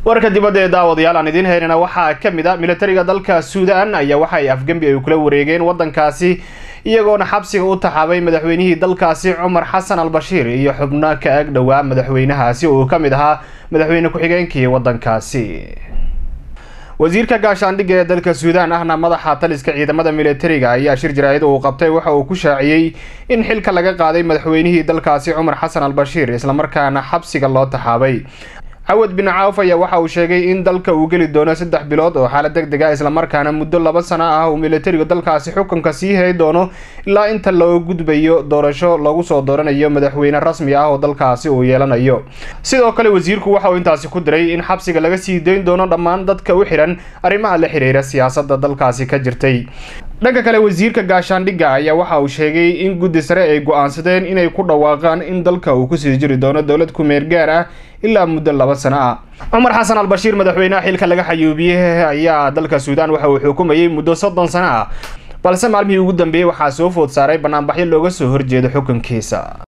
warka dibadda ee daawadayaal aan idiin haynana waxaa ka mid a militariga dalka suudaan ayaa waxa ay afgembi ay kula wareegeen waddankaasi iyagoona xabsiga u taxaabay madaxweynihii dalkaasi cumar xasan al bashiir iyo xubno ka ag dhowaa madaxweynahaasi oo uu ka mid ahaa madaxweyne ku-xigeenkii waddankaasi wasiirka gaashaandhigga ee dalka suudaan ahna madaxa taliska ciidamada militariga ayaa shir jaraa'id uu qabtay waxa uu ku shaaciyey in xilka laga qaaday madaxweynihii dalkaasi cumar xasan al bashiir islamarkaana xabsiga loo taxaabay cawad bin caawf ayaa waxa uu sheegay in dalka uu geli doono saddex bilood oo xaalad deg deg ah islamarkaana muddo laba sano ah uu militarigu dalkaasi xukunka sii hay doono ilaa inta loo gudbayo doorasho lagu soo dooranayo madaxweyne rasmi ah oo dalkaasi uu yeelanayo sidoo kale wasiirku waxa uu intaasi ku diray in xabsiga laga sii dayn doono dhammaan dadka u xidhan arrimaha la xiriira siyaasadda dalkaasi ka jirtay dhanka kale wasiirka gaashaandhigga ayaa waxa uu sheegay in guddi sare ay go-aansadeen inay ku dhawaaqaan in dalka uu kusii jiri doono dowlad ku-meel gaar ah ilaa muddo laba sano ah cumar xasan al bashiir madaxweynaha xilka laga xayuubiyey ayaa dalka suudaan waxa uu xukumayay muddo soddon sano ah balse maalmihii ugu dambeeyey waxaa soo food saaray banaanbaxyo looga soo horjeedo xukunkiisa